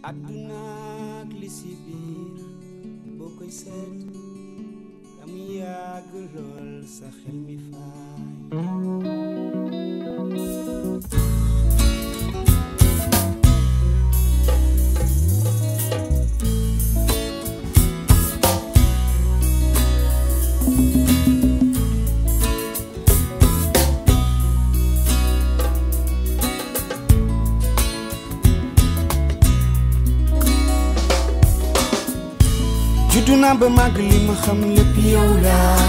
àdduna ak li si biir boo koy seet am yàgg lool sa xel mi faay juddu naa ba màgg li ma xam lépp yow laa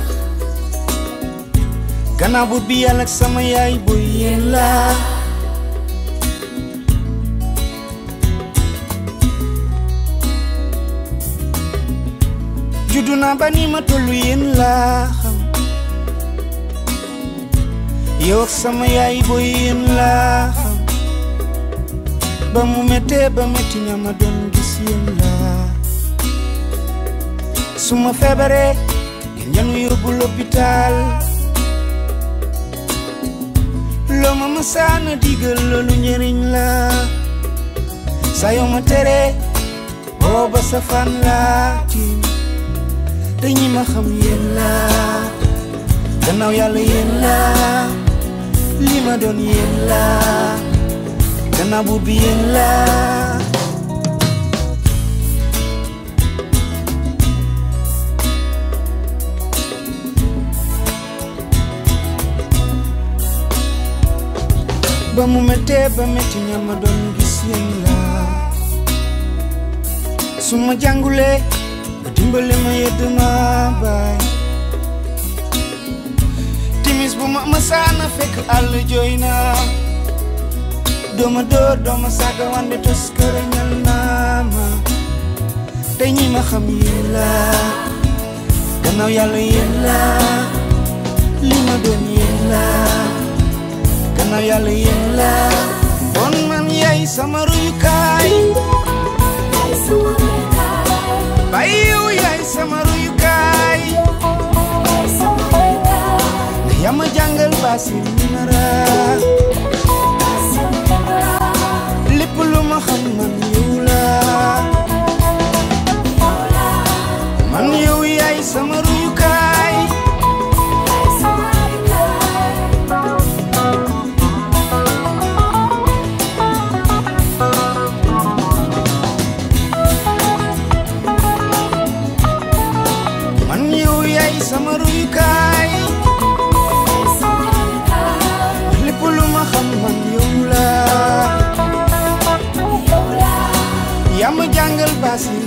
gannaaw buur bi yàlla ak sama yaay booy yéen laa juddu naa ba ni ma tollu yéen laa xam yow ak sama yaay booy yéen laa xam ba mu méttee ba métti ña ma doon gis yéen laa su ma feebaree ngeen ñanu yóbbu l'hôpital loo ma mësaana digal loolu njëriñ la saa yoo ma teree booba sa fan laa tiim te ñi ma xam yéen la gannaaw yàlla yéen la li ma doon yéen la gannaaw buur bi yéen la ba mu méttee ba métti ña ma doon gis yéen la su ma jàngulee ba dimbale ma yedd ma baay timis bu ma masaana fekk àll jooy na dooma dóor dooma saaga wande tos kërañal naa ma te ñi ma xam yéen la gannaaw yàlla yéen la li ma doon yéen la gannaaw yàlla yéen la bon man yaay sama ruyukaay bay yow yaay sama ruyukaay ndax yaa ma jàngal baasin minara lépp lu ma xam man yow la man yow yaay sama ruyukaay man yow yaay sama ruyukaay lépp lu ma xam man yow la yaa ma jàngal baasin